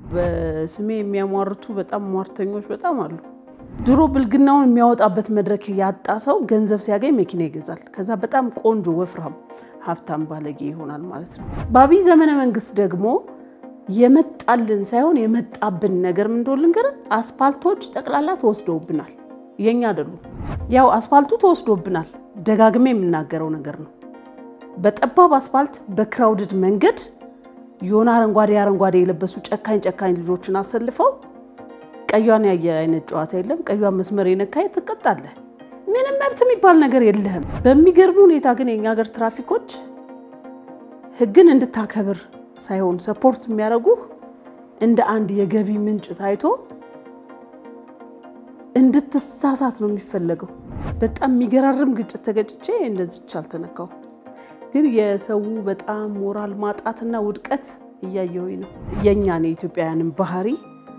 በስሜ የሚያሟርቱ በጣም ሟርተኞች በጣም አሉ። ድሮ ብልግናውን የሚያወጣበት መድረክ ያጣ ሰው ገንዘብ ሲያገኝ መኪና ይገዛል። ከዛ በጣም ቆንጆ ወፍራም ሀብታም ባለጌ ይሆናል ማለት ነው። በአብይ ዘመነ መንግስት ደግሞ የመጣልን ሳይሆን የመጣብን ነገር ምን እንደሆነ ልንገርህ። አስፋልቶች ጠቅላላ ተወስደውብናል። የኛ አይደሉም። ያው አስፋልቱ ተወስዶብናል። ደጋግሜ የምናገረው ነገር ነው። በጠባብ አስፋልት በክራውድድ መንገድ የሆነ አረንጓዴ አረንጓዴ የለበሱ ጨካኝ ጨካኝ ልጆችን አሰልፈው ቀዩን ያየ አይነት ጨዋታ የለም። ቀዩን መስመር የነካይ ትቀጣለህ። ምንም መብት የሚባል ነገር የለህም። በሚገርም ሁኔታ ግን የኛ ሀገር ትራፊኮች ህግን እንድታከብር ሳይሆን ሰፖርት የሚያደርጉህ እንደ አንድ የገቢ ምንጭ ታይቶ እንድትሳሳት ነው የሚፈለገው። በጣም የሚገራርም ግጭት ተገጭቼ እንደዚች አልተነካው። ግን የሰው በጣም ሞራል ማጣትና ውድቀት እያየሁኝ ነው። የእኛን የኢትዮጵያውያንን ባህሪ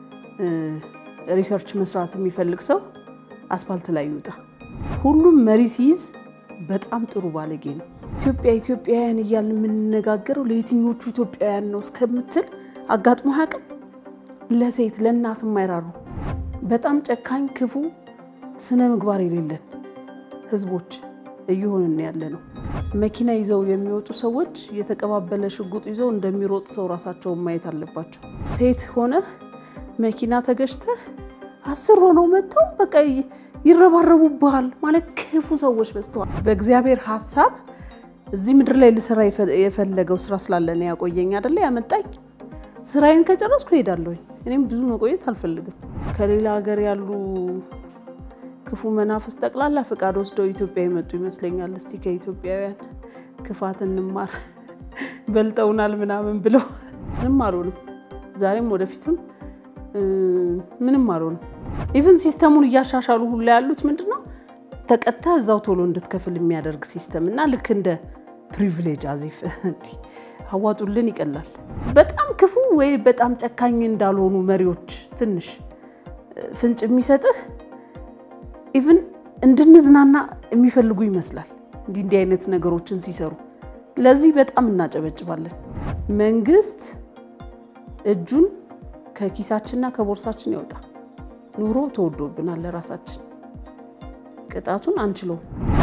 ሪሰርች መስራት የሚፈልግ ሰው አስፋልት ላይ ይውጣ። ሁሉም መሪ ሲይዝ በጣም ጥሩ ባለጌ ነው። ኢትዮጵያ ኢትዮጵያውያን እያልን የምንነጋገረው ለየትኞቹ ኢትዮጵያውያን ነው እስከምትል አጋጥሞ አያውቅም። ለሴት ለእናት የማይራሩ በጣም ጨካኝ፣ ክፉ፣ ስነ ምግባር የሌለን ህዝቦች እየሆንን ያለ ነው። መኪና ይዘው የሚወጡ ሰዎች የተቀባበለ ሽጉጥ ይዘው እንደሚሮጥ ሰው ራሳቸውን ማየት አለባቸው። ሴት ሆነህ መኪና ተገጭተህ አስር ሆነው መጥተው በቃ ይረባረቡብሃል ማለት ክፉ ሰዎች በዝተዋል። በእግዚአብሔር ሀሳብ እዚህ ምድር ላይ ልሰራ የፈለገው ስራ ስላለን ያቆየኝ አይደለ ያመጣኝ። ስራዬን ከጨረስኩ እሄዳለሁኝ። እኔም ብዙ መቆየት አልፈልግም። ከሌላ ሀገር ያሉ ክፉ መናፍስ ጠቅላላ ፈቃድ ወስደው ኢትዮጵያ የመጡ ይመስለኛል። እስቲ ከኢትዮጵያውያን ክፋት እንማር በልጠውናል ምናምን ብለው ምንም አልሆንም። ዛሬም ወደፊትም ምንም አልሆንም። ኢቨን ሲስተሙን እያሻሻሉ ሁላ ያሉት ምንድን ነው ተቀጥተህ እዛው ቶሎ እንድትከፍል የሚያደርግ ሲስተም እና ልክ እንደ ፕሪቪሌጅ አዚፍ እንዲህ አዋጡልን ይቀላል። በጣም ክፉ ወይ በጣም ጨካኝ እንዳልሆኑ መሪዎች ትንሽ ፍንጭ የሚሰጥህ ኢቭን እንድንዝናና የሚፈልጉ ይመስላል። እንዲህ እንዲህ አይነት ነገሮችን ሲሰሩ ለዚህ በጣም እናጨበጭባለን። መንግስት እጁን ከኪሳችንና ከቦርሳችን ያወጣ። ኑሮ ተወዶብናል። ለራሳችን ቅጣቱን አንችለውም።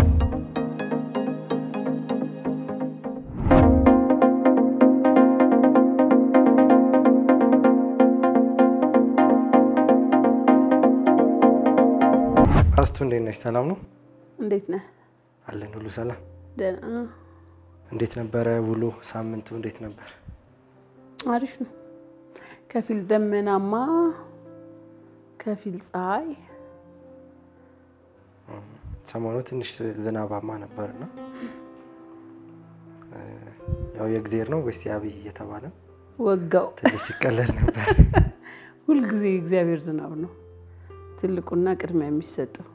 አስቱ እንዴት ነሽ? ሰላም ነው? እንዴት ነህ? አለን ሁሉ ሰላም። ደህና። እንዴት ነበረ ውሎ? ሳምንቱ እንዴት ነበር? አሪፍ ነው። ከፊል ደመናማ፣ ከፊል ፀሐይ። ሰሞኑ ትንሽ ዝናባማ ነበርና ያው የእግዜር ነው ወይስ የአብይ እየተባለ ወጋው ትንሽ ሲቀለል ነበር። ሁልጊዜ እግዚአብሔር ዝናብ ነው ትልቁና ቅድሚያ የሚሰጠው።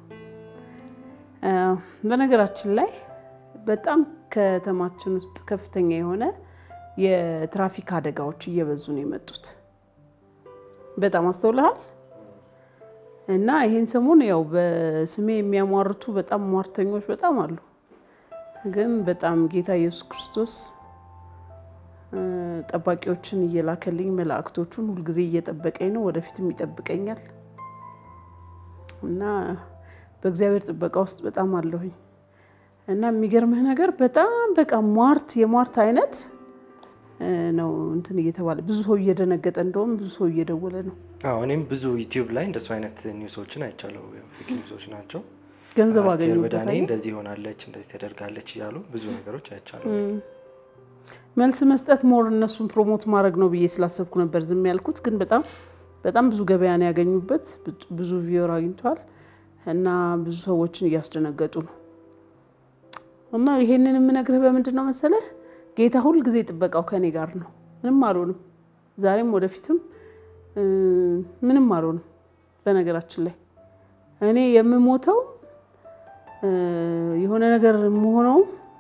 በነገራችን ላይ በጣም ከተማችን ውስጥ ከፍተኛ የሆነ የትራፊክ አደጋዎች እየበዙ ነው የመጡት። በጣም አስተውልሃል። እና ይሄን ሰሞን ያው በስሜ የሚያሟርቱ በጣም ሟርተኞች በጣም አሉ። ግን በጣም ጌታ ኢየሱስ ክርስቶስ ጠባቂዎችን እየላከልኝ መላእክቶቹን ሁልጊዜ እየጠበቀኝ ነው፣ ወደፊትም ይጠብቀኛል። እና በእግዚአብሔር ጥበቃ ውስጥ በጣም አለሁኝ። እና የሚገርምህ ነገር በጣም በቃ ሟርት የሟርት አይነት ነው እንትን እየተባለ ብዙ ሰው እየደነገጠ እንደውም ብዙ ሰው እየደወለ ነው። አዎ እኔም ብዙ ዩቲዩብ ላይ እንደሱ አይነት ኒውሶችን አይቻለሁ። ፌክ ኒውሶች ናቸው። ገንዘብ አስቴር አገኙበት በዳኔ አይደል? እንደዚህ ሆናለች፣ እንደዚህ ተደርጋለች እያሉ ብዙ ነገሮች አይቻለሁ። መልስ መስጠት ሞር እነሱን ፕሮሞት ማድረግ ነው ብዬ ስላሰብኩ ነበር ዝም ያልኩት። ግን በጣም በጣም ብዙ ገበያ ነው ያገኙበት፣ ብዙ ቪወር አግኝተዋል እና ብዙ ሰዎችን እያስደነገጡ ነው። እና ይሄንን የምነግርህ በምንድን ነው መሰለህ? ጌታ ሁል ጊዜ ጥበቃው ከኔ ጋር ነው። ምንም አልሆንም። ዛሬም ወደፊትም ምንም አልሆንም። በነገራችን ላይ እኔ የምሞተው የሆነ ነገር የምሆነው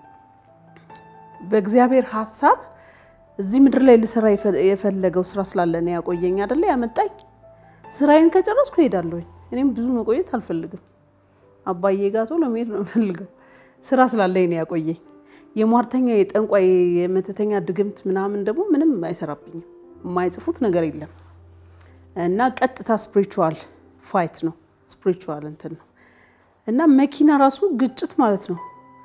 በእግዚአብሔር ሀሳብ እዚህ ምድር ላይ ልሰራ የፈለገው ስራ ስላለን ያቆየኝ አይደለ ያመጣኝ። ስራዬን ከጨረስኩ እሄዳለሁኝ። እኔም ብዙ መቆየት አልፈልግም። አባዬ ጋር ቶሎ መሄድ ነው የምፈልገው። ስራ ስላለኝ ነው ያቆየኝ። የሟርተኛ የጠንቋይ የመተተኛ ድግምት ምናምን ደግሞ ምንም አይሰራብኝም። የማይጽፉት ነገር የለም። እና ቀጥታ ስፒሪቹዋል ፋይት ነው። ስፒሪቹዋል እንትን ነው እና መኪና ራሱ ግጭት ማለት ነው።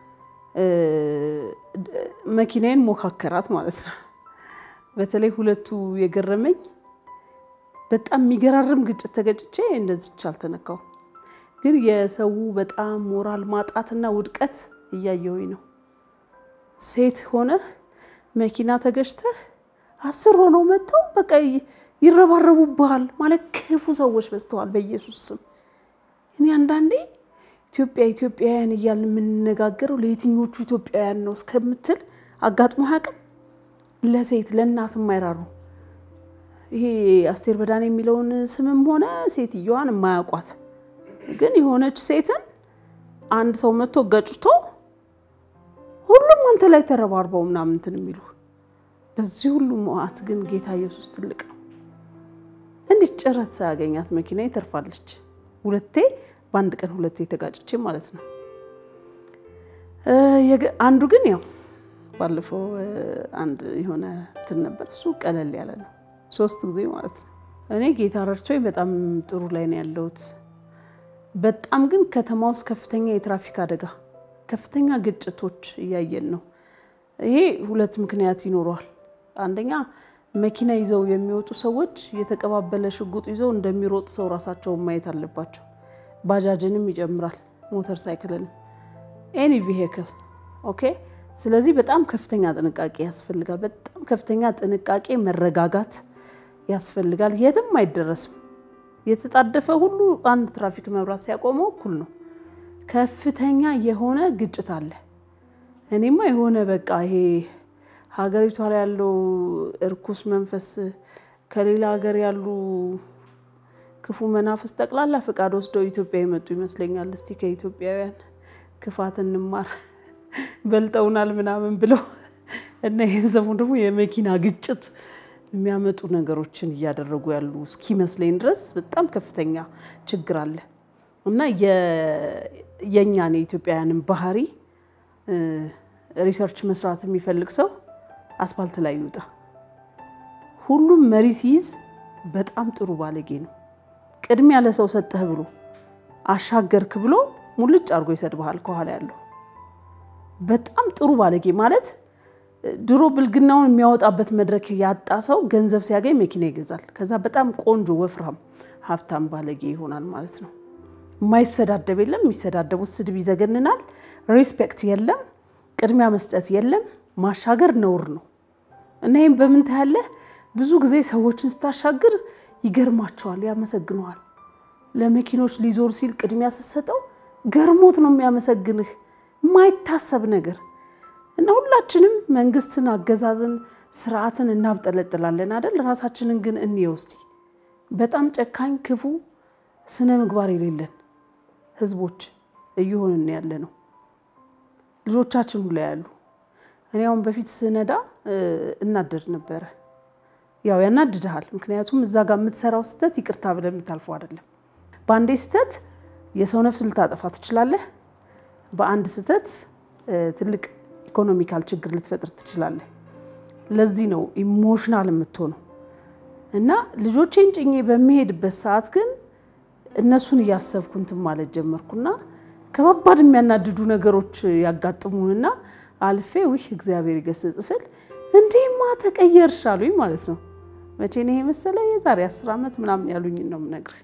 መኪናዬን ሞካከራት ማለት ነው። በተለይ ሁለቱ የገረመኝ በጣም የሚገራርም ግጭት ተገጭቼ እንደዚች አልተነካው፣ ግን የሰው በጣም ሞራል ማጣትና ውድቀት እያየሁኝ ነው። ሴት ሆነህ መኪና ተገጭተህ አስር ሆነው መጥተው በቃ ይረባረቡብሃል ማለት ክፉ ሰዎች በዝተዋል። በኢየሱስ ስም እኔ አንዳንዴ ኢትዮጵያ ኢትዮጵያውያን እያልን የምንነጋገረው ለየትኞቹ ኢትዮጵያውያን ነው እስከምትል አጋጥሞ አያውቅም። ለሴት ለእናት የማይራሩ ይሄ አስቴር በዳኔ የሚለውን ስምም ሆነ ሴትየዋን የማያውቋት ግን የሆነች ሴትን አንድ ሰው መጥቶ ገጭቶ ሁሉም አንተ ላይ ተረባርበው ምናምን እንትን የሚሉ በዚህ ሁሉ መዓት ግን ጌታ ኢየሱስ ትልቅ ነው። እንዲህ ጭረት ሳያገኛት መኪና ተርፋለች። ሁለቴ በአንድ ቀን ሁለቴ ተጋጭቼ ማለት ነው። አንዱ ግን ያው ባለፈው አንድ የሆነ እንትን ነበር፣ እሱ ቀለል ያለ ነው። ሶስት ጊዜ ማለት ነው። እኔ ጌታ ረድቶኝ በጣም ጥሩ ላይ ነው ያለሁት። በጣም ግን ከተማ ውስጥ ከፍተኛ የትራፊክ አደጋ፣ ከፍተኛ ግጭቶች እያየን ነው። ይሄ ሁለት ምክንያት ይኖረዋል። አንደኛ መኪና ይዘው የሚወጡ ሰዎች የተቀባበለ ሽጉጥ ይዘው እንደሚሮጥ ሰው ራሳቸውን ማየት አለባቸው። ባጃጅንም ይጨምራል፣ ሞተር ሳይክልንም፣ ኤኒ ቪሄክል ኦኬ። ስለዚህ በጣም ከፍተኛ ጥንቃቄ ያስፈልጋል። በጣም ከፍተኛ ጥንቃቄ፣ መረጋጋት ያስፈልጋል። የትም አይደረስም። የተጣደፈ ሁሉ አንድ ትራፊክ መብራት ሲያቆመው እኩል ነው። ከፍተኛ የሆነ ግጭት አለ። እኔማ የሆነ በቃ ይሄ ሀገሪቷ ላይ ያለው እርኩስ መንፈስ ከሌላ ሀገር ያሉ ክፉ መናፍስ ጠቅላላ ፈቃድ ወስደው ኢትዮጵያ የመጡ ይመስለኛል። እስቲ ከኢትዮጵያውያን ክፋት እንማር በልጠውናል ምናምን ብለው እና ይህን ሰሞን ደግሞ የመኪና ግጭት የሚያመጡ ነገሮችን እያደረጉ ያሉ እስኪመስለኝ ድረስ በጣም ከፍተኛ ችግር አለ እና የእኛን የኢትዮጵያውያንን ባህሪ ሪሰርች መስራት የሚፈልግ ሰው አስፋልት ላይ ይውጣ። ሁሉም መሪ ሲይዝ በጣም ጥሩ ባለጌ ነው። ቅድሚያ ለሰው ሰጠህ ብሎ አሻገርክ ብሎ ሙልጭ አድርጎ ይሰድብሃል ከኋላ ያለው። በጣም ጥሩ ባለጌ ማለት ድሮ ብልግናውን የሚያወጣበት መድረክ ያጣ ሰው ገንዘብ ሲያገኝ መኪና ይገዛል። ከዛ በጣም ቆንጆ ወፍራም ሀብታም ባለጌ ይሆናል ማለት ነው። የማይሰዳደብ የለም። የሚሰዳደቡት ስድብ ይዘገንናል። ሪስፔክት የለም። ቅድሚያ መስጠት የለም። ማሻገር ነውር ነው እና ይህም በምን ታያለህ? ብዙ ጊዜ ሰዎችን ስታሻግር ይገርማቸዋል፣ ያመሰግነዋል። ለመኪኖች ሊዞር ሲል ቅድሚያ ስትሰጠው ገርሞት ነው የሚያመሰግንህ። የማይታሰብ ነገር እና ሁላችንም መንግስትን፣ አገዛዝን፣ ስርዓትን እናብጠለጥላለን አይደል? ራሳችንን ግን እንየው እስቲ። በጣም ጨካኝ፣ ክፉ፣ ስነ ምግባር የሌለን ህዝቦች እየሆንን ያለ ነው። ልጆቻችን ሁላ ያሉ እኔ አሁን በፊት ስነዳ እናደድ ነበረ። ያው ያናድድሃል። ምክንያቱም እዛ ጋር የምትሰራው ስህተት ይቅርታ ብለህ የምታልፈው አይደለም። በአንዴ ስህተት የሰው ነፍስ ልታጠፋ ትችላለህ። በአንድ ስህተት ትልቅ ኢኮኖሚካል ችግር ልትፈጥር ትችላለህ። ለዚህ ነው ኢሞሽናል የምትሆነው እና ልጆቼን ጭኜ በሚሄድበት ሰዓት ግን እነሱን እያሰብኩ እንትን ማለት ጀመርኩና ከባባድ የሚያናድዱ ነገሮች ያጋጥሙንና አልፌ ውህ እግዚአብሔር ይገስጽ ስል እንዲህማ ተቀየርሽ አሉኝ ማለት ነው። መቼ ነው ይሄ መሰለ? የዛሬ አስር ዓመት ምናምን ያሉኝ ነው የምነግርህ።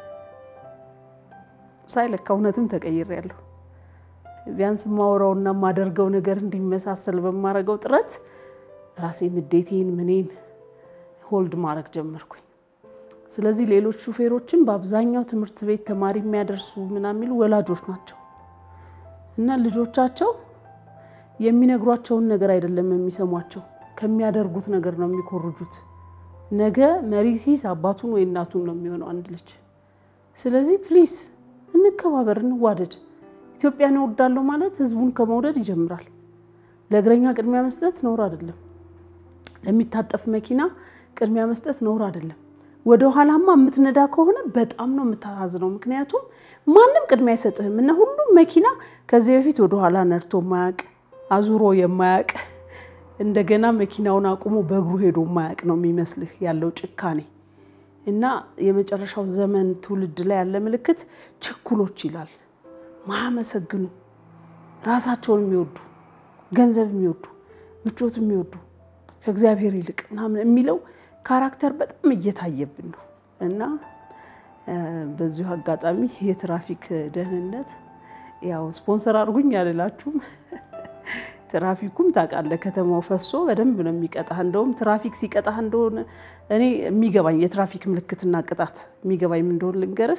ሳይለካ እውነትም ተቀይሬያለሁ። ቢያንስ የማወራውና የማደርገው ነገር እንዲመሳሰል በማደርገው ጥረት ራሴን ንዴቴን ምኔን ሆልድ ማድረግ ጀመርኩኝ። ስለዚህ ሌሎች ሹፌሮችን በአብዛኛው ትምህርት ቤት ተማሪ የሚያደርሱ ምናምን የሚሉ ወላጆች ናቸው እና ልጆቻቸው የሚነግሯቸውን ነገር አይደለም የሚሰሟቸው፣ ከሚያደርጉት ነገር ነው የሚኮርጁት። ነገ መሪ ሲይዝ አባቱን ወይ እናቱን ነው የሚሆነው አንድ ልጅ። ስለዚህ ፕሊዝ እንከባበር፣ እንዋደድ። ኢትዮጵያን እወዳለሁ ማለት ህዝቡን ከመውደድ ይጀምራል። ለእግረኛ ቅድሚያ መስጠት ነውር አይደለም። ለሚታጠፍ መኪና ቅድሚያ መስጠት ነውር አይደለም። ወደ ኋላማ የምትነዳ ከሆነ በጣም ነው የምታሳዝነው። ምክንያቱም ማንም ቅድሚያ አይሰጥህም እና ሁሉም መኪና ከዚህ በፊት ወደ ኋላ ነድቶ የማያውቅ አዙሮ የማያውቅ እንደገና መኪናውን አቁሞ በእግሩ ሄዶ የማያውቅ ነው የሚመስልህ ያለው ጭካኔ እና የመጨረሻው ዘመን ትውልድ ላይ ያለ ምልክት ችኩሎች ይላል። ማያመሰግኑ ራሳቸውን የሚወዱ ገንዘብ የሚወዱ ምቾት የሚወዱ ከእግዚአብሔር ይልቅ ምናምን የሚለው ካራክተር በጣም እየታየብን ነው እና በዚሁ አጋጣሚ የትራፊክ ደህንነት ያው ስፖንሰር አድርጉኝ አልላችሁም። ትራፊኩም ታውቃለህ፣ ከተማው ፈሶ በደንብ ነው የሚቀጣህ። እንደውም ትራፊክ ሲቀጣህ እንደሆነ እኔ የሚገባኝ የትራፊክ ምልክትና ቅጣት የሚገባኝ ምን እንደሆነ ልንገርህ።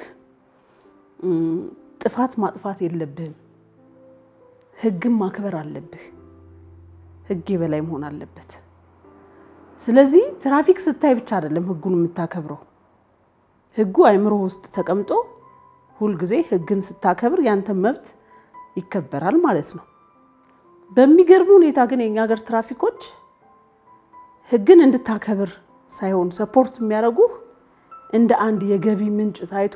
ጥፋት ማጥፋት የለብህም፣ ህግም ማክበር አለብህ። ህግ የበላይ መሆን አለበት። ስለዚህ ትራፊክ ስታይ ብቻ አይደለም ህጉን የምታከብረው። ህጉ አይምሮ ውስጥ ተቀምጦ ሁልጊዜ ህግን ስታከብር ያንተ መብት ይከበራል ማለት ነው። በሚገርም ሁኔታ ግን የኛ ሀገር ትራፊኮች ህግን እንድታከብር ሳይሆን ሰፖርት የሚያደርጉ እንደ አንድ የገቢ ምንጭ ታይቶ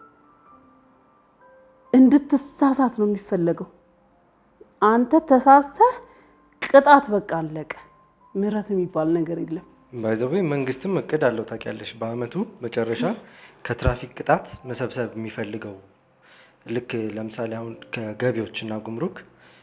እንድትሳሳት ነው የሚፈለገው። አንተ ተሳስተህ ቅጣት በቃ አለቀ። ምህረት የሚባል ነገር የለም። ባይዘዌ መንግስትም እቅድ አለው ታውቂያለሽ። በአመቱ መጨረሻ ከትራፊክ ቅጣት መሰብሰብ የሚፈልገው ልክ ለምሳሌ አሁን ከገቢዎች እና ጉምሩክ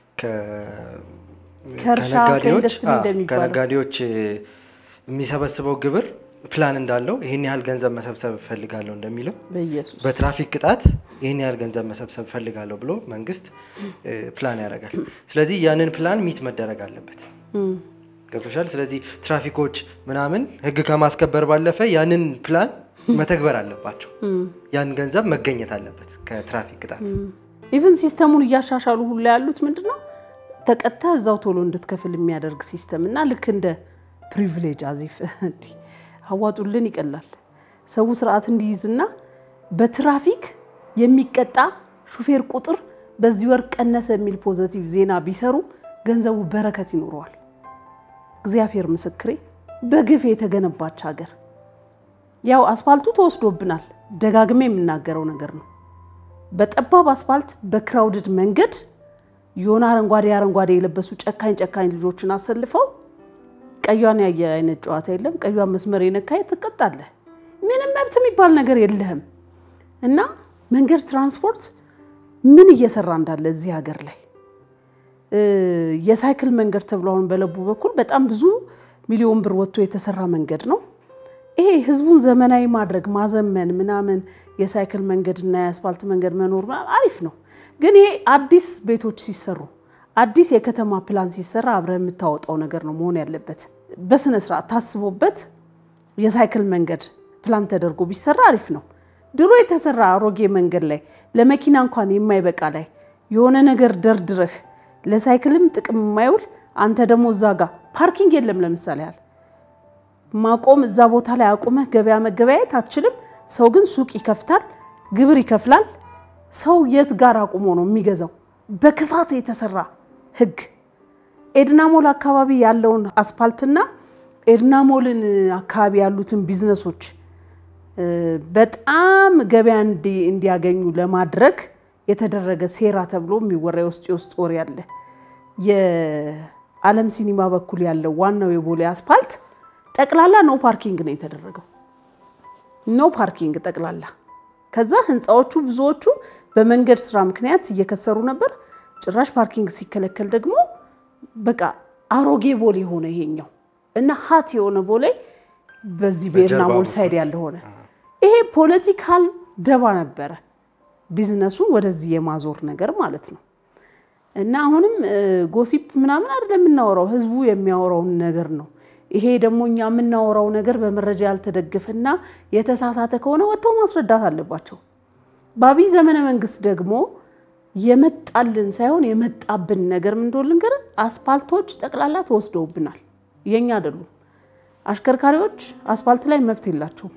ከእርሻ ከኢንዱስትሪ እንደሚባለው ከነጋዴዎች የሚሰበስበው ግብር ፕላን እንዳለው ይህን ያህል ገንዘብ መሰብሰብ እፈልጋለሁ እንደሚለው በኢየሱስ በትራፊክ ቅጣት ይህን ያህል ገንዘብ መሰብሰብ እፈልጋለሁ ብሎ መንግስት ፕላን ያደርጋል። ስለዚህ ያንን ፕላን ሚት መደረግ አለበት። ገብቶሻል። ስለዚህ ትራፊኮች ምናምን ህግ ከማስከበር ባለፈ ያንን ፕላን መተግበር አለባቸው። ያን ገንዘብ መገኘት አለበት ከትራፊክ ቅጣት። ኢቨን ሲስተሙን እያሻሻሉ ሁላ ያሉት ምንድን ነው ተቀጥተህ እዛው ቶሎ እንድትከፍል የሚያደርግ ሲስተም እና ልክ እንደ ፕሪቪሌጅ አዚፍ እንዲህ አዋጡልን ይቀላል። ሰው ስርዓት እንዲይዝና በትራፊክ የሚቀጣ ሹፌር ቁጥር በዚህ ወር ቀነሰ የሚል ፖዘቲቭ ዜና ቢሰሩ ገንዘቡ በረከት ይኖረዋል። እግዚአብሔር ምስክሬ፣ በግፍ የተገነባች ሀገር ያው አስፋልቱ ተወስዶብናል። ደጋግሜ የምናገረው ነገር ነው። በጠባብ አስፋልት በክራውድድ መንገድ የሆነ አረንጓዴ አረንጓዴ የለበሱ ጨካኝ ጨካኝ ልጆችን አሰልፈው ቀዩን ያየ አይነት ጨዋታ የለም። ቀዩን መስመር የነካይ ትቀጣለህ። ምንም መብት የሚባል ነገር የለህም። እና መንገድ ትራንስፖርት ምን እየሰራ እንዳለ እዚህ ሀገር ላይ የሳይክል መንገድ ተብሎ አሁን በለቡ በኩል በጣም ብዙ ሚሊዮን ብር ወጥቶ የተሰራ መንገድ ነው። ይሄ ህዝቡን ዘመናዊ ማድረግ ማዘመን ምናምን የሳይክል መንገድና የአስፋልት መንገድ መኖር አሪፍ ነው። ግን ይሄ አዲስ ቤቶች ሲሰሩ አዲስ የከተማ ፕላን ሲሰራ አብረህ የምታወጣው ነገር ነው መሆን ያለበት። በስነ ስርዓት ታስቦበት የሳይክል መንገድ ፕላን ተደርጎ ቢሰራ አሪፍ ነው። ድሮ የተሰራ አሮጌ መንገድ ላይ ለመኪና እንኳን የማይበቃ ላይ የሆነ ነገር ደርድረህ ለሳይክልም ጥቅም የማይውል አንተ ደግሞ እዛ ጋር ፓርኪንግ የለም። ለምሳሌ ያህል ማቆም እዛ ቦታ ላይ አቁመህ ገበያ መገበያየት አትችልም። ሰው ግን ሱቅ ይከፍታል፣ ግብር ይከፍላል። ሰው የት ጋር አቁሞ ነው የሚገዛው? በክፋት የተሰራ ህግ። ኤድናሞል አካባቢ ያለውን አስፋልትና ኤድናሞልን አካባቢ ያሉትን ቢዝነሶች በጣም ገበያ እንዲያገኙ ለማድረግ የተደረገ ሴራ ተብሎ የሚወራ የውስጥ የውስጥ ወሬ አለ። የዓለም ሲኒማ በኩል ያለው ዋናው የቦሌ አስፋልት ጠቅላላ ኖ ፓርኪንግ ነው የተደረገው። ኖ ፓርኪንግ ጠቅላላ። ከዛ ህንፃዎቹ ብዙዎቹ በመንገድ ስራ ምክንያት እየከሰሩ ነበር። ጭራሽ ፓርኪንግ ሲከለከል ደግሞ በቃ አሮጌ ቦሌ ሆነ ይሄኛው እና ሀት የሆነ ቦሌ በዚህ በኤድናሞል ሳይድ ያለ ሆነ። ይሄ ፖለቲካል ደባ ነበረ፣ ቢዝነሱን ወደዚህ የማዞር ነገር ማለት ነው። እና አሁንም ጎሲፕ ምናምን አይደለም የምናወራው፣ ህዝቡ የሚያወራውን ነገር ነው። ይሄ ደግሞ እኛ የምናወራው ነገር በመረጃ ያልተደገፈና የተሳሳተ ከሆነ ወጥተው ማስረዳት አለባቸው። በአብይ ዘመነ መንግስት ደግሞ የመጣልን ሳይሆን የመጣብን ነገር ምን እንደሆነ ልንገርህ። አስፋልቶች ጠቅላላ ተወስደውብናል፣ የኛ አይደሉም። አሽከርካሪዎች አስፋልት ላይ መብት የላቸውም።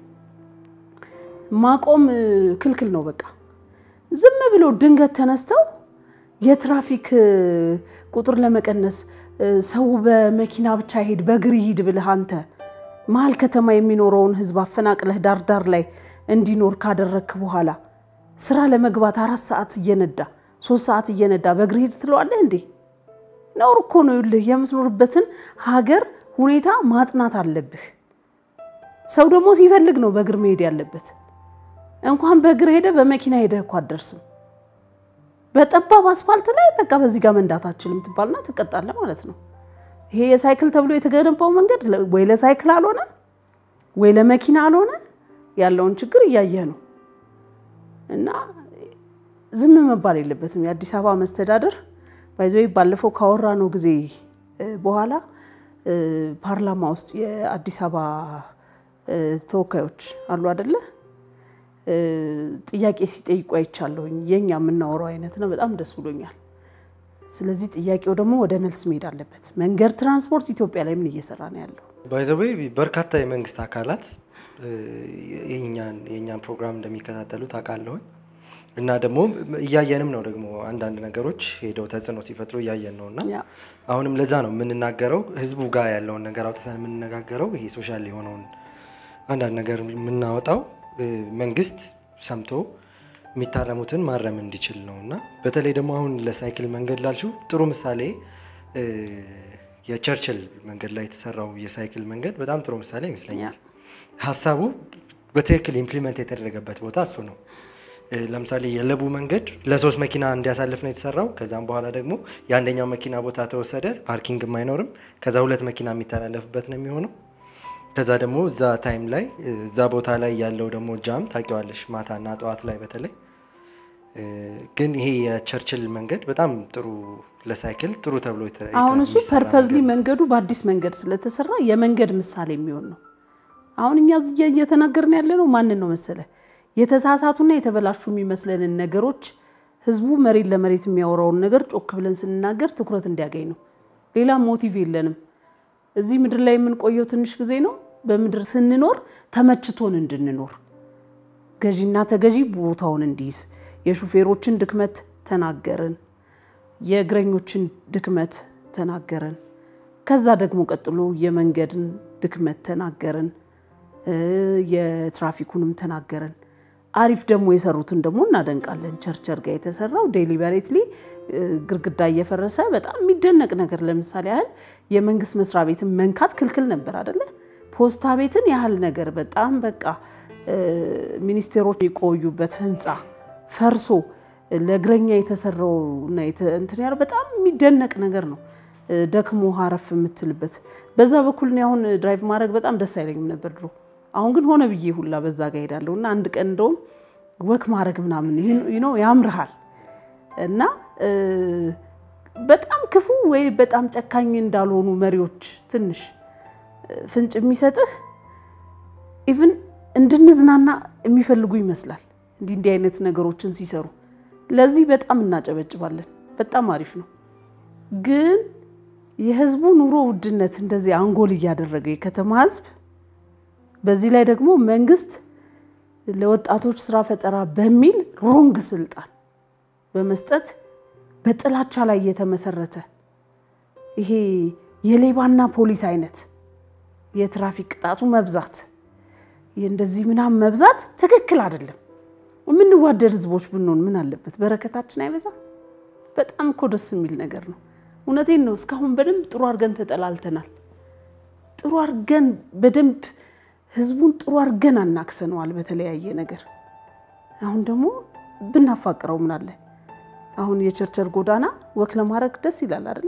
ማቆም ክልክል ነው። በቃ ዝም ብለው ድንገት ተነስተው የትራፊክ ቁጥር ለመቀነስ ሰው በመኪና ብቻ ይሄድ በእግር ይሂድ ብለህ አንተ መሀል ከተማ የሚኖረውን ህዝብ አፈናቅለህ ዳር ዳር ላይ እንዲኖር ካደረግክ በኋላ ስራ ለመግባት አራት ሰዓት እየነዳ ሶስት ሰዓት እየነዳ በእግር ሂድ ትለዋለህ እንዴ? ነውር እኮ ነው። ይኸውልህ የምትኖርበትን ሀገር ሁኔታ ማጥናት አለብህ። ሰው ደግሞ ሲፈልግ ነው በእግር መሄድ ያለበት። እንኳን በእግር ሄደ በመኪና ሄደ እኮ አትደርስም። በጠባብ አስፋልት ላይ በቃ በዚህ ጋር መንዳት አችልም ትባልና ትቀጣለህ ማለት ነው። ይሄ የሳይክል ተብሎ የተገነባው መንገድ ወይ ለሳይክል አልሆነ ወይ ለመኪና አልሆነ ያለውን ችግር እያየህ ነው። እና ዝም መባል የለበትም። የአዲስ አበባ መስተዳደር ባይዘወይ ባለፈው ካወራ ነው ጊዜ በኋላ ፓርላማ ውስጥ የአዲስ አበባ ተወካዮች አሉ አደለ? ጥያቄ ሲጠይቁ አይቻለሁኝ። የኛ የምናወራው አይነት ነው። በጣም ደስ ብሎኛል። ስለዚህ ጥያቄው ደግሞ ወደ መልስ መሄድ አለበት። መንገድ ትራንስፖርት ኢትዮጵያ ላይ ምን እየሰራ ነው ያለው? ባይዘዌ በርካታ የመንግስት አካላት የእኛን ፕሮግራም እንደሚከታተሉ ታውቃለሁኝ እና ደግሞ እያየንም ነው ደግሞ አንዳንድ ነገሮች ሄደው ተጽዕኖ ሲፈጥሩ እያየን ነው እና አሁንም ለዛ ነው የምንናገረው ህዝቡ ጋር ያለውን ነገር አውጥተን የምንነጋገረው ይሄ ሶሻል የሆነውን አንዳንድ ነገር የምናወጣው መንግስት ሰምቶ የሚታረሙትን ማረም እንዲችል ነው እና በተለይ ደግሞ አሁን ለሳይክል መንገድ ላልሽው ጥሩ ምሳሌ የቸርችል መንገድ ላይ የተሰራው የሳይክል መንገድ በጣም ጥሩ ምሳሌ ይመስለኛል። ሀሳቡ በትክክል ኢምፕሊመንት የተደረገበት ቦታ እሱ ነው። ለምሳሌ የለቡ መንገድ ለሶስት መኪና እንዲያሳልፍ ነው የተሰራው። ከዛም በኋላ ደግሞ የአንደኛው መኪና ቦታ ተወሰደ፣ ፓርኪንግም አይኖርም። ከዛ ሁለት መኪና የሚተላለፍበት ነው የሚሆነው። ከዛ ደግሞ እዛ ታይም ላይ እዛ ቦታ ላይ ያለው ደግሞ ጃም ታውቂዋለሽ፣ ማታና ጠዋት ላይ በተለይ ግን ይሄ የቸርችል መንገድ በጣም ጥሩ ለሳይክል ጥሩ ተብሎ አሁን እሱ ፐርፐዝሊ መንገዱ በአዲስ መንገድ ስለተሰራ የመንገድ ምሳሌ የሚሆን ነው። አሁን እኛ እዚህ እየተናገርን ያለ ነው ማንን ነው መሰለ የተሳሳቱና የተበላሹ የሚመስለንን ነገሮች ህዝቡ መሬት ለመሬት የሚያወራውን ነገር ጮክ ብለን ስንናገር ትኩረት እንዲያገኝ ነው። ሌላ ሞቲቭ የለንም። እዚህ ምድር ላይ የምንቆየው ትንሽ ጊዜ ነው። በምድር ስንኖር ተመችቶን እንድንኖር ገዢና ተገዢ ቦታውን እንዲይዝ የሹፌሮችን ድክመት ተናገርን፣ የእግረኞችን ድክመት ተናገርን። ከዛ ደግሞ ቀጥሎ የመንገድን ድክመት ተናገርን፣ የትራፊኩንም ተናገርን። አሪፍ ደግሞ የሰሩትን ደግሞ እናደንቃለን። ቸርቸር ጋር የተሰራው ዴሊበሬትሊ ግርግዳ እየፈረሰ በጣም የሚደነቅ ነገር ለምሳሌ ያህል የመንግስት መስሪያ ቤትን መንካት ክልክል ነበር አደለ? ፖስታ ቤትን ያህል ነገር በጣም በቃ ሚኒስቴሮች የቆዩበት ህንፃ ፈርሶ ለእግረኛ የተሰራው እና እንትን ያለው በጣም የሚደነቅ ነገር ነው። ደክሞ አረፍ የምትልበት በዛ በኩል እኔ አሁን ድራይቭ ማድረግ በጣም ደስ አይለኝም ነበር ድሮ። አሁን ግን ሆነ ብዬ ሁላ በዛ ጋ ሄዳለሁ እና አንድ ቀን እንደውም ወክ ማድረግ ምናምን ነው ያምርሃል እና በጣም ክፉ ወይ በጣም ጨካኝ እንዳልሆኑ መሪዎች ትንሽ ፍንጭ የሚሰጥህ ኢቭን እንድንዝናና የሚፈልጉ ይመስላል። እንዲህ እንዲህ አይነት ነገሮችን ሲሰሩ ለዚህ በጣም እናጨበጭባለን። በጣም አሪፍ ነው። ግን የህዝቡ ኑሮ ውድነት እንደዚህ አንጎል እያደረገ የከተማ ህዝብ በዚህ ላይ ደግሞ መንግስት ለወጣቶች ስራ ፈጠራ በሚል ሮንግ ስልጣን በመስጠት በጥላቻ ላይ የተመሰረተ ይሄ የሌባና ፖሊስ አይነት የትራፊክ ቅጣቱ መብዛት እንደዚህ ምናምን መብዛት ትክክል አይደለም። የምንዋደድ ህዝቦች ብንሆን ምን አለበት? በረከታችን አይበዛም? በጣም እኮ ደስ የሚል ነገር ነው። እውነቴን ነው። እስካሁን በደንብ ጥሩ አድርገን ተጠላልተናል። ጥሩ አድርገን በደንብ ህዝቡን ጥሩ አድርገን አናክሰነዋል በተለያየ ነገር። አሁን ደግሞ ብናፋቅረው ምን አለ? አሁን የቸርቸር ጎዳና ወክ ለማድረግ ደስ ይላል አይደለ?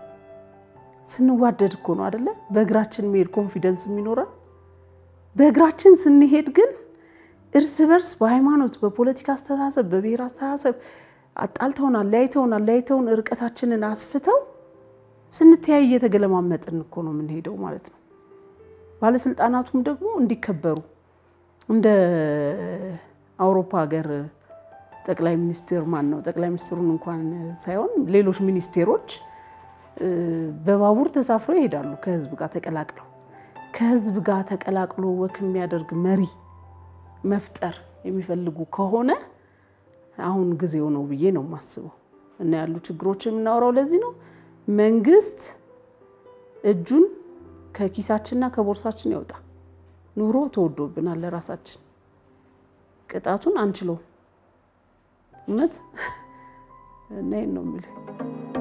ስንዋደድ እኮ ነው አይደለ? በእግራችን መሄድ ኮንፊደንስ የሚኖረን። በእግራችን ስንሄድ ግን እርስ በርስ በሃይማኖት፣ በፖለቲካ አስተሳሰብ፣ በብሔር አስተሳሰብ አጣልተውን አለያይተውን አለያይተውን ርቀታችንን አስፍተው ስንተያይ እየተገለማመጥን እኮ ነው የምንሄደው ማለት ነው። ባለስልጣናቱም ደግሞ እንዲከበሩ እንደ አውሮፓ ሀገር ጠቅላይ ሚኒስትር ማን ነው ጠቅላይ ሚኒስትሩን እንኳን ሳይሆን ሌሎች ሚኒስቴሮች በባቡር ተሳፍረው ይሄዳሉ ከህዝብ ጋር ተቀላቅለው። ከህዝብ ጋር ተቀላቅሎ ወክ የሚያደርግ መሪ መፍጠር የሚፈልጉ ከሆነ አሁን ጊዜው ነው ብዬ ነው የማስበው። እና ያሉ ችግሮች የምናወራው ለዚህ ነው። መንግስት እጁን ከኪሳችንና ከቦርሳችን ያውጣ። ኑሮ ተወዶብናል። ለራሳችን ቅጣቱን አንችለውም። እውነት እና ይሄን ነው የምልህ።